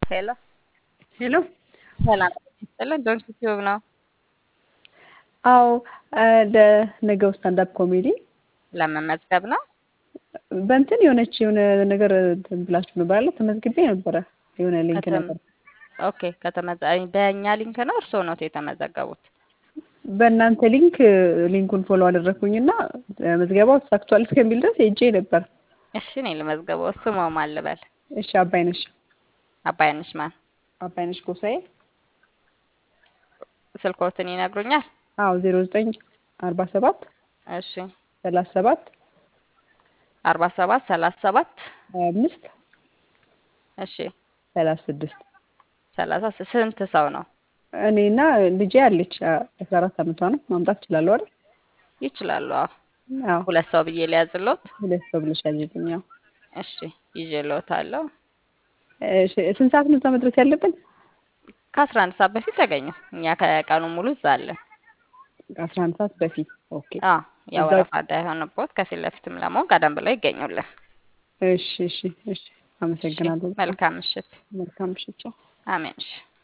ሄሎ ሄሎ ሰላም ይስጥልን። ዶንት ዩቲዩብ ነው። አዎ ለነገው ስታንዳፕ ኮሜዲ ለመመዝገብ ነው። በእንትን የሆነች የሆነ ነገር እንትን ብላችሁ ነበር አለ ተመዝግቤ ነበረ የሆነ ሊንክ ከተም- ነበር ኦኬ ከተመዘ በእኛ ሊንክ ነው እርስዎ ኖት የተመዘገቡት? በእናንተ ሊንክ ሊንኩን ፎሎ አደረግኩኝና መዝገባው ተሳክቷል እስከሚል ድረስ ሄጄ ነበር። እሺ እኔ ልመዝገበው። ስሟ ማን ልበል? እሺ አባይነሽ አባይነሽ ማን? አባይነሽ ጎሳዬ ስልኮትን ይነግሩኛል? አዎ ዜሮ ዘጠኝ አርባ ሰባት እሺ ሰላሳ ሰባት አርባ ሰባት ሰላሳ ሰባት ሀያ አምስት እሺ ሰላሳ ስድስት ሰላሳ ስ- ስንት ሰው ነው? እኔና ልጄ አለች አስራ አራት አመቷ ነው ማምጣት እችላለሁ አይደል? ይችላሉ። አዎ አዎ ሁለት ሰው ብዬ ሊያዝሎት? ሁለት ሰው ብለሽ ያዝልኝ። አዎ እሺ ይዤልዎታለሁ። እሺ ስንት ሰዓት ነው እዛ መድረስ ያለብን? ከአስራ አንድ ሰዓት በፊት ተገኙ። እኛ ከቀኑ ሙሉ እዛ አለን። አስራ አንድ ሰዓት በፊት ኦኬ። አዎ ያው እዛ- ወረፋ እንዳይሆንቦት ከፊት ለፊትም ለመሆን ቀደም ብለው ይገኙልን። እሺ እሺ እሺ አመሰግናለሁ። መልካም ምሽት። መልካም ምሽት። ቻው። አሜን። እሺ